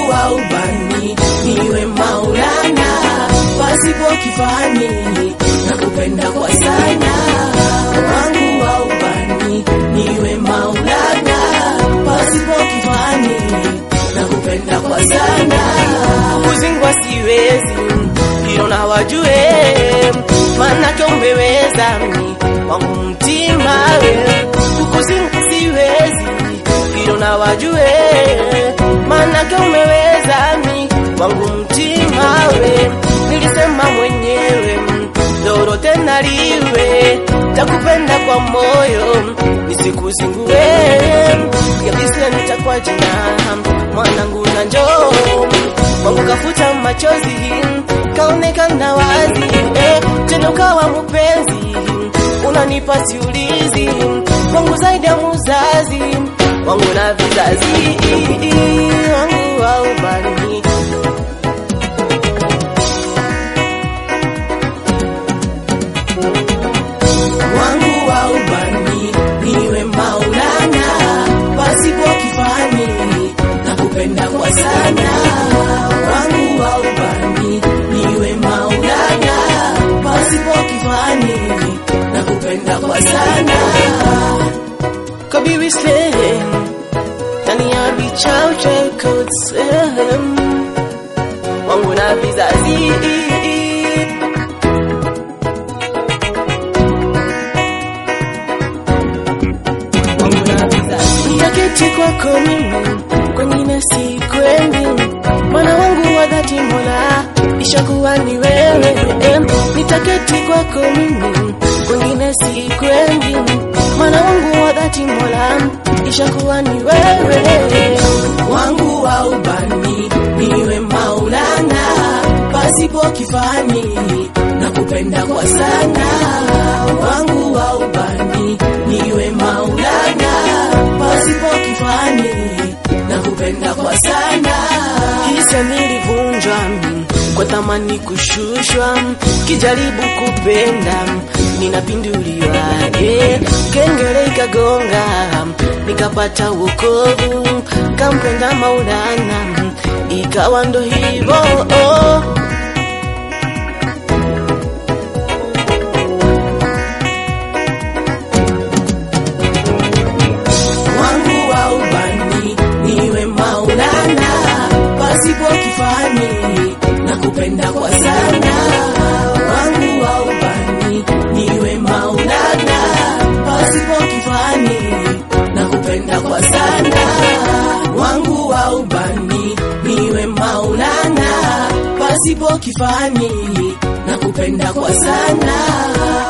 wangu wa ubani niwe Maulana, pasipo kifani nakupenda kwa sana. Wangu wa ubani niwe Maulana, pasipo kifani nakupenda kwa sana. Kuzingwa siwezi, hilo na wajue, manake umeweza mi wangu mtima we. Kukuzingwa siwezi, hilo na wajue, manake umeweza mi wangu mtima we. Nilisema mwenyewe lolote naliwe, takupenda kwa moyo nisikuzingue, kabisa nitakuwa jina mwanangu na njoo wangu kafuta machozi kaonekana wazi eh, tena ukawa mpenzi unanipa siulizi wangu zaidi ya muzazi wangu na vizazi wangu wa ubani wangu wa ubani niwe Maulana, pasipo kifani nakupenda kwa sana. Wangu wa ubani niwe Maulana, pasipo kifani nakupenda kwa sana. Kabibi Slim, ndani ya bichao chako Slim, wangu na vizazi Nitaketi kwako mimi, kwengine sikwendi, mwana wangu wa dhati Mola, ishakuwa ni wewe. em. Nitaketi kwako mimi, kwengine sikwendi, mwana wangu wa dhati Mola, ishakuwa ni wewe. Wangu wa ubani niwe Maulana, pasipo kifani nakupenda kwa sana. Wangu wa ubani niwe Maulana, pasipo kifani nakupenda kwa sana. Hisa nilivunjwa kwa thamani kushushwa, kijaribu kupenda ninapinduliwa, yeah. Kengele ikagonga nikapata wokovu, kampenda Maulana, ikawa ndo hivyo oh. wangu wa ubani niwe Maulana, pasipo kifani nakupenda kwa sana. Wangu wa ubani niwe Maulana, pasipo kifani nakupenda kwa sana. Wangu wa ubani niwe Maulana, pasipo kifani nakupenda kwa sana.